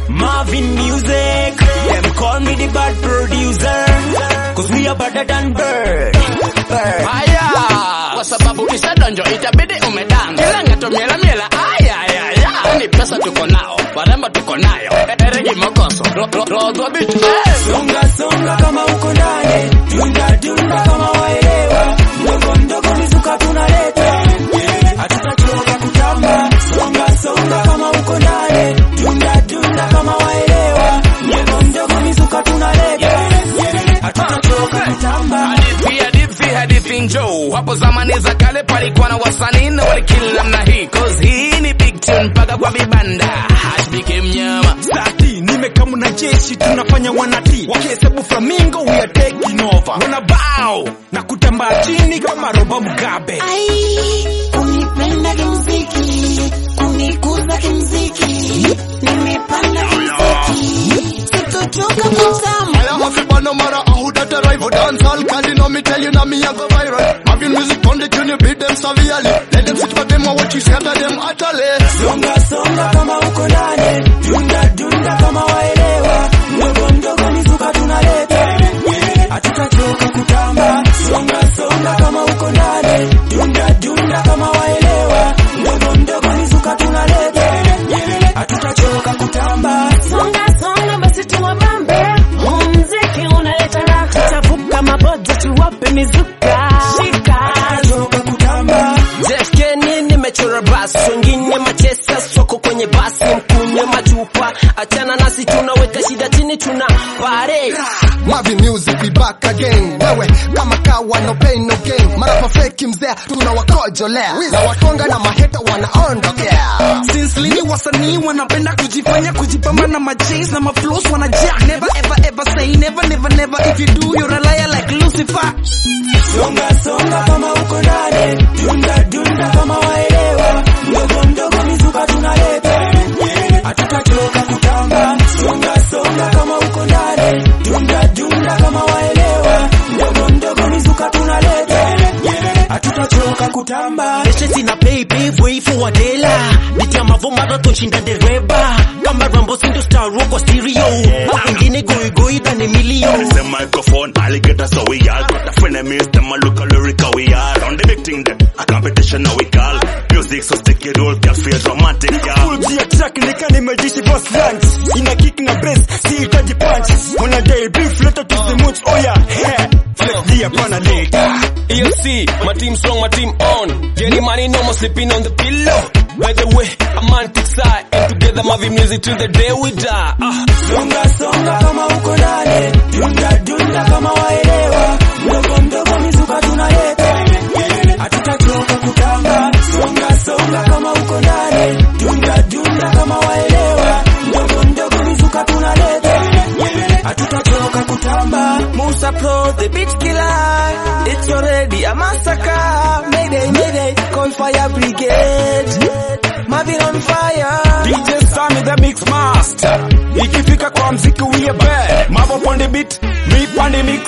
Marvin Music. Them call me the bad producer. Cause we are better than bird. bird. Haya, kwa sababu kisha donjo itabidi umedanga. Kila ngato miela miela, aya aya aya. Ni pesa tuko nao, warembo tuko nayo. Eregi mokoso, ro- ro- rodwa bitu. Eh. Songa songa kama uko ndani, dunda dunda kama waelewa, ndogo ndogo mizuka tunaleta, hatutachoka kutamba. Songa songa kama uko ndani, dunda dunda kama waelewa, ndogo ndogo mizuka tunaleta, hatutachoka kutamba. Hadithi, hadithi, hadithi njoo. Hapo zamani za kale palikuwa na wasanii na walikili namna hii. Cause hii ni big tune mpaka kwa vibanda. Hash became nyama. Sati nimekamu na jeshi tunafanya wanati wakihesabu flamingo we are taking over wana bao na kutambaa chini kama roba Mugabe Ai, kunipenda kimziki, kunikuza kimziki, nimepanda kimziki, sitochoka kutamba. I am a flipper no matter how that arrive for dance all Cause you know me tell you now me I go viral Having music on the tune you beat them severely Let them sit for them or what you scatter them utterly Songa songa kama uko ndani, dunda dunda kama waelewa, ndogo ndogo mizuka tunaleta, hatutachoka kutamba. Songa songa kama uko ndani, dunda dunda kama waelewa, ndogo ndogo mizuka tunaleta, hatutachoka kutamba. Songa songa basi tuwabambe, huu mziki unaleta raha, tavuka maboda tuwape mizuka, shika Hatutachoka kutamba. Jeskeni nimechora basi, wengine machesa soko kwenye basi, mkunywe machupa, achana nasi, tunaweka shida chini, tuna pare Marvin music we back again Wewe kama kawa no pain no gain Marapa fake mzee tunawakojolea Na watonga na maheta wanaondokea Since lini wasanii wanapenda kujifanya kujipamba na machase na maflows wanajaa Never ever ever say never never never If you do you're a liar like Lucifer Songa songa kama uko ndani, dunda dunda kama waelewa, ndogo ndogo mizuka tunaleta, hatutachoka kutamba. Songa songa kama uko ndani, dunda dunda kama waelewa, ndogo ndogo mizuka tunaleta, hatutachoka kutamba. Eshe sina baby way for Adela Biti ya mavo marathon shinda dereba Kama Rambo sindo star rock kwa stereo Wengine goi goi dhani million the microphone, alligator so we all got the frenemies, them a look a lyrical we are on the big thing them, a competition now we call, music so sticky roll, can feel romantic, yeah. Full G track nika nimejishi boss lunch Ina kick na bass, si itaji punch Mwana day beef letter to the moods, oh yeah yeah. Flex D hapana late ELC, my team strong, my team on. Getting money, no more sleeping on the pillow. By the way, I'm on thick side, and together Mavi music till the day we die. Ah. Songa songa kama uko ndani, dunda dunda kama waelewa, ndogo ndogo mizuka tunaleta, hatutachoka kutamba. Songa songa kama uko ndani, dunda dunda kama waelewa, ndogo ndogo mizuka tunaleta, hatutachoka kutamba. Musa Pro, the beat killer It's already a massacre Mayday, mayday, call fire brigade Marvin on fire DJ Sammy the mix master Ikifika kwa mziki we are bad Mavo pande beat, me pande mix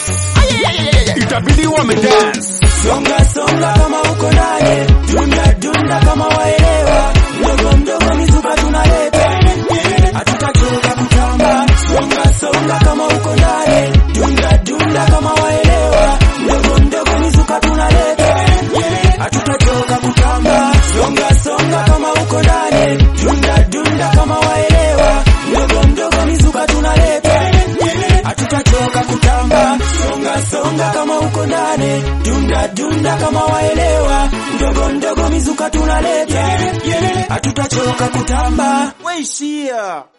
Itabidi wame dance Songa songa kama uko ndani, dunda dunda kama waelewa, ndogo ndogo mizuka tunaleta, hatutachoka kutamba. Songa songa kama uko ndani, dunda dunda kama waelewa, ndogo ndogo mizuka tunaleta, hatutachoka kutamba. Songa songa kama uko ndani, dunda dunda kama waelewa, ndogo ndogo mizuka tunaleta, hatutachoka kutamba. Songa songa kama uko ndani, dunda dunda kama waelewa, ndogo ndogo mizuka tunaleta, hatutachoka kutamba. Weishia